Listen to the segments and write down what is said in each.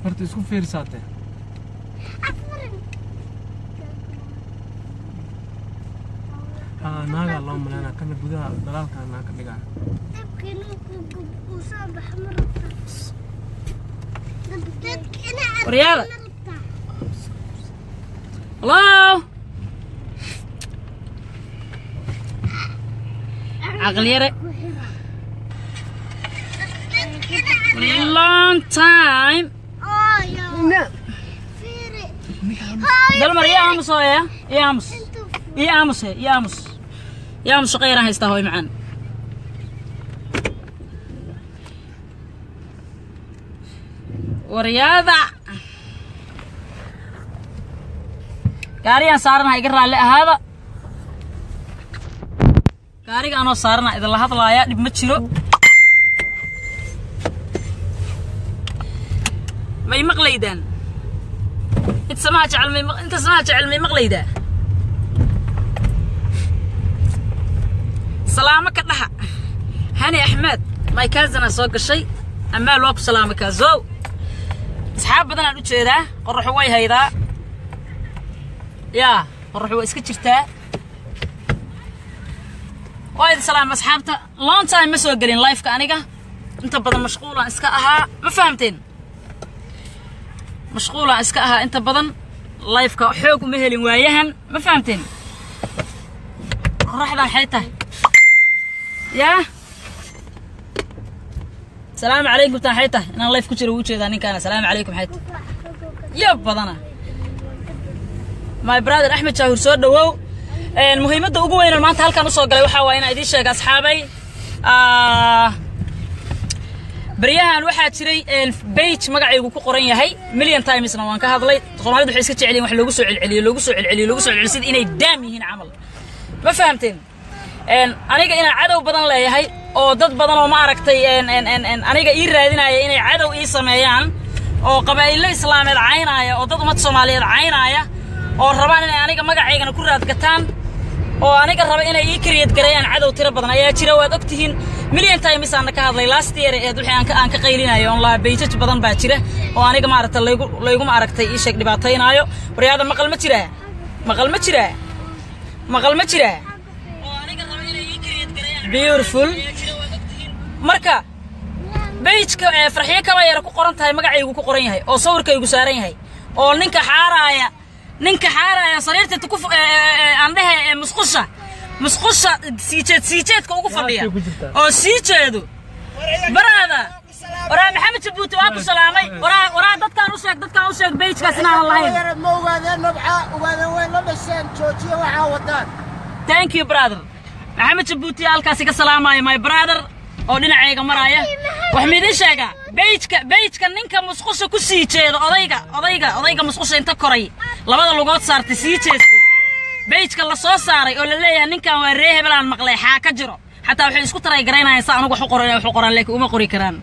horta isku fiirsaate haa naagaa loo maleynaa kana gudaha dalaalkaa naa ka dhigaa Waryaada. Hello? Caqli yare. Long time. Dalmar ii aamus hooya. Ii aamus. Ii aamus he. Ii aamus. Ii aamus shaqo yaraan haystaa hooy macaan. Waryaada. gaarigaan saaranaha iga raalli ahaada gaariga anoo saarana idinla hadlaaya dhib ma jiro may maqlaydaan inta samaha jecel may maq- inta samaha jecel may maqlaydaa salaamo ka dhaha hani axmed my cousinaa soo gashay ammaal waa ku salaamay kaazow asxaab badanaan u jeedaa qorraxu way haydaa yaa qorraxu waa iska jirtaa waa idin salaam asxaabta long time ma soo gelin lifeka aniga inta badan mashquulaan iska ahaa ma fahamteen mashquulaan iska ahaa inta badan lifeka xoog uma helin waayahan ma fahamteen qorraxdan waxay tahay yaa salaamu calaykum taan waxay tahay inaan life ku jiro wuu jeedaa ninkaana salaamu calaykum waxay tahay yo badana my brother axmed jaahur soo dhawow Een, muhiimadda ugu weynan maanta halkan usoo galay waxaa waa inaan idiin sheega asxaabay Ah, baryahan waxaa jiray een, page magacaygu ku qoran yahay million timesna waan ka hadlay soomaalidu waxay iska jecelyihin wax loogu soo celceliyo loogu soo celceliyo loogu soo celceliyo sida inay daam yihiin camal ma fahamteen Een, aniga inaan cadow badan leeyahay oo dad badan oo ma aragtay een, een, een, een, aniga ii raadinaya inay cadow ii sameeyaan oo qabaa'ilo islaameed caynaya oo dad ummad soomaaliyeed caynaya oo rabaan inay aniga magacaygana ku raadgataan oo aniga raba inay ii kariyad gareeyaan cadow tiro badan ayaa jira waad ogtihiin million times aan ka hadlay last year ee wixii aan ka aan ka qaylinayo on la beejaj badan baa jira oo aniga maaragtay laygu laygu maaragtay ii sheeg dhibaataynaayo waryaada maqal ma jiraa maqal ma jiraa maqal ma jiraa oo aniga raba inay ii kariyad gareeyaan beautiful marka beijka ee farxiyo kaba yara ku qoran tahay magacaygu ku qoran yahay oo sawirkaygu saaran yahay oo ninka xaaraaya ninka xaaraaya sariirta ku aan dhehe ee musqusha musqusha siijeed siijeedka ugu fadhiya Halkay ku jirtaa? oo sii jeedo baraada waraa maxamed jabuuti waa ku salaamay waraa waraa dadkaan u sheeg dadkaan u sheeg beijkaas inaanan lahayn yaran ma ogaadeen nabca ogaadeen way la dhasheen joojiya waxaa wadaan thank you brother maxamed jabuuti halkaas iga salaamaya my brother oo dhinacayga maraya wax miidin sheega beijka beijka ninka musqusha ku sii jeedo odayga odayga odayga musqusha inta koray labada lugood saartay sii jeestay beijka la soo saaray oo la leeyahay ninkan waa ree hebelaan maqlay xaa ka jiro xataa waxay isku taray garaynayaan sa anugu wax u qoran wax u qoraan laakiin uma qori karaan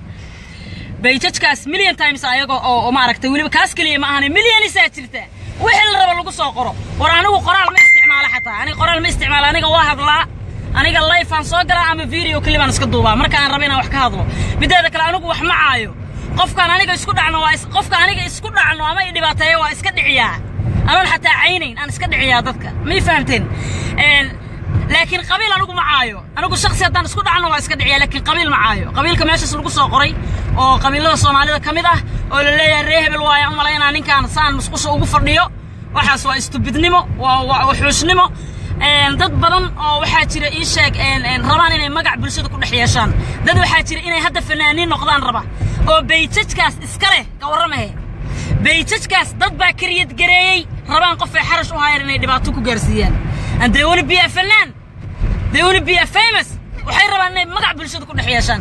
beijajkaas million times ayaga oo oo maaragtay weliba kaas keliya ma ahane millionisaa jirta wixii la rabo lagu soo qoro war anigu qoraal ma isticmaalo xataa aniga qoraal ma isticmaalo aniga waa hadlaa aniga life aan soo galaa ama video kelibaan iska duubaa marka aan rabo inaan wax ka hadlo mideeda kale anigu wax ma caayo qofkaan aniga isku dhacno waa is- qofka aniga isku dhacno ama i dhibaateeyo waa iska dhiciyaa anoon xataa caynayn aan iska dhiciyaa dadka may fahamteen Een, laakiin qabiil anigu ma caayo anigu shaksi haddaan isku dhacno waa iska dhiciyaa laakiin qabiil ma caayo qabiilka meeshaas lagu soo qoray oo qabiilada soomaalida ka mid ah oo la leeyahay ree hebel waaya u malaynaa ninkaan saan musqusha ugu fadhiyo waxaas waa istubidnimo waa waa wuxuushnimo Een, dad badan oo waxaa jira ii sheeg een, een, rabaan inay magac bulshada ku dhex yeeshaan dad waxaa jira inay hadda fanaaniin noqdaan raba oo beijajkaas iska leh ka warramahe beijajkaas dad baa kariyad gareeyey rabaan qof ay xarash u hayaan inay dhibaato ku gaarsiiyaan and they wanna be a fanaan they wanna be a famous waxay rabaan inay magac bulshada ku dhex yeeshaan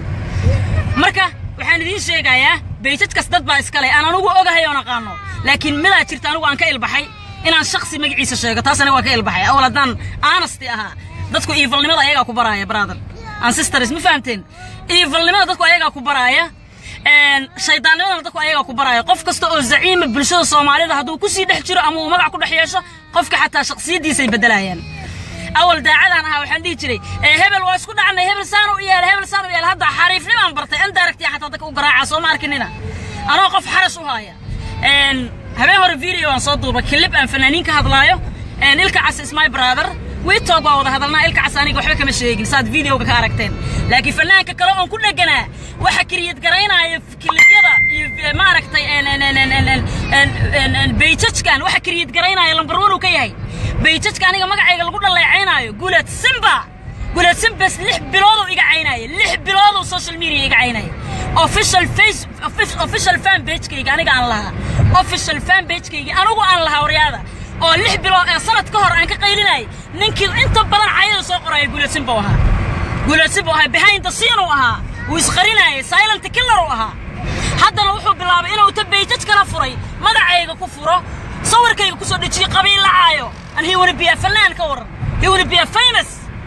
marka waxaan idiin sheegayaa beijajkaas dad baa iskale aan anugu ogahay oon aqaano laakiin midaa jirta anigu aan ka ilbaxay inaan shaksi magaciisa sheego taas aniga waa ka ilbaxay awal haddaan aanasti ahaa dadku iivalnimada ayagaa ku baraaya brother and sisters ma fahamteen iivalnimada dadku ayagaa ku baraaya Een, shaydaannimadana dadku ayagaa ku baraaya qof kasta oo zaciima bulshada soomaalida hadduu kusii dhex jiro ama uu magac ku dhex yeesho qofka xataa shaksiyaddiisay beddelayaan awal daacadaan ahaa waxaan dhihi jiray ee hebel waa isku dhacnay hebel saan u yaala hebel saan u yaala hadda xariifnimaan bartay indirect xataa dadka u garaaca soo ma arkinina anoo qof xarash u haaya een habeen hore video aan soo duubay clip aan fanaaniin ka hadlaayo een ilka cas is my brother wiitog waa wada hadalnaa ilka cas aniga waxba kama sheegin saad videoga ka aragteen laakiin fanaanka kale oon ku dheganaa waxa kiriyad garaynaya kilibyada iyo eh, maaragtay een een een een een een een een bayjajkan waxa kiriyad garaynaya lambar one uu ka yahay bayjajka aniga magacayga lagu dhaleecaynaayo guulad simba guulad simbas lix bilooduu iga caynaya lix bilooduu social media iga caynaya official face offic- official fan pagekayga aniga aan lahaa official fan pagekayga anigu aan lahaa waryaada oo lix bilood ee sanad ka hor aan ka qaylinayay ninkii inta badan cayada soo qoraya guulad simba uu ahaa guulad simba uu ahaa behind the scene uu ahaa wuu isqarinayay silent killer uu ahaa haddana wuxuu bilaabay inuu ta bayjaj kala furay magacayga ku furo sawirkayga kusoo dejiyo qabiil lacaayo and he wanna be a fanaan ka waran he wanna be a famous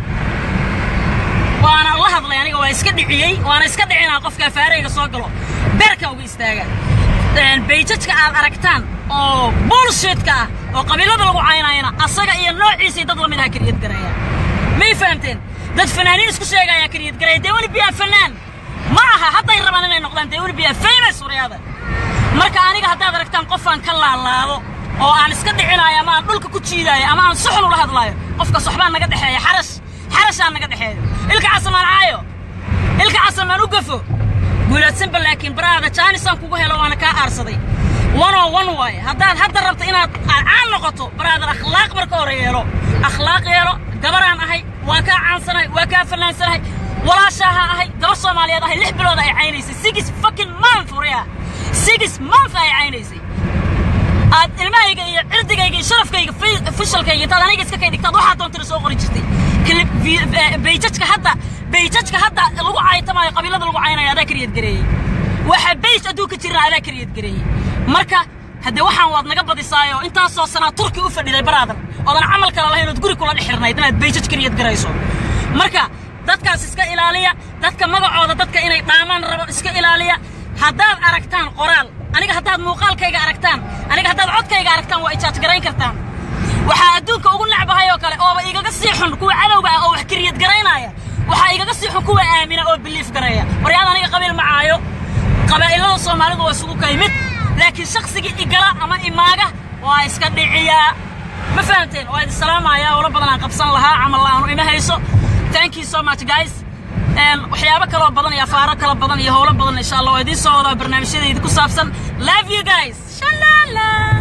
waana la hadlay aniga waa iska dhiciyey waana iska dhicinaa qofka afaarayga soo galo beerka uga istaaga Een, bayjajka aad aragtaan oo bullshitka ah oo qabiilada lagu caynayana asaga iyo noociisii dad lamid aha kariyad garaya may fahamteen dad fanaaniin isku sheegaya kariyad garaya dee weli biyaa fanaan ma aha hadday rabaan inay noqdaan dee weli biyaa famous waryaada marka aniga haddaad aragtaan qofaan ka laalaado oo aan iska dhicinayo ama aan dhulka ku jiidaayo ama aan suxun ula hadlaayo qofkaas waxbaa naga dhexeeya xarash xarashaa naga dhexeeyo ilka casamaan caayo ilka casamaan u gafo guulaadsanba laakiin baraada jaanisaan kugu helo waana kaa aarsaday one oo one waaye haddaad hadda rabto inaad caan noqoto baraadar akhlaaq marka hore yeelo akhlaaq yeelo gabaraan ahay waa kaa caansanahay waa kaa fanaansanahay walaashaaha ahay gabar soomaaliyeed ahay lix bilood ay caynaysay six fucking month waryaa six month ay caynaysay aad ilmahayga iyo cirdigayga iyo sharafkayga fi- fishalkayga intaad aniga iska kay dhigtaad waxaa doontana soo qori jirtay Clip- vi- eh, bayjajka hadda bayjajka hadda lagu caytamaayo qabiilada lagu caynaya adaa kariyad gareeyey waxa bayj adduunka jirna adaa kariyad gareeyey marka haddee waxaan waad naga badisaayo intaasoo sanaa turki u fadhiday baraadan oodan camal kale lahayn ood guri kula dhex xirnayd inaad bayjaj kariyad garayso marka dadkaas iska ilaaliya dadka magacooda dadka inay dhaamaan rabo iska ilaaliya haddaad aragtaan qoraal aniga haddaad muuqaalkayga aragtaan aniga haddaad codkayga aragtaan waa ijaaj garayn kartaan waxaa adduunka ugu necbahay oo kale ooba igaga sii xun kuwa cadowga ah oo wax kariyad garaynaya waxaa igaga sii xun kuwa aamina oo biliif gareeya waryaad aniga qabiil ma caayo qabaa'ilada soomaalidu waa isugu kay mid laakiin shaqsigii igala ama imaaga waa iska dhiciyaa ma fahamteen waa idin salaamaya howlo badan aan qabsan lahaa camal la'aanu ima hayso thank you so much guys Een, waxyaabo kaloo badan iyo afaaro kala badan iyo howlo badan insha allah waa idiin soo wadaa barnaamijyadayda ku saabsan love you guys shalala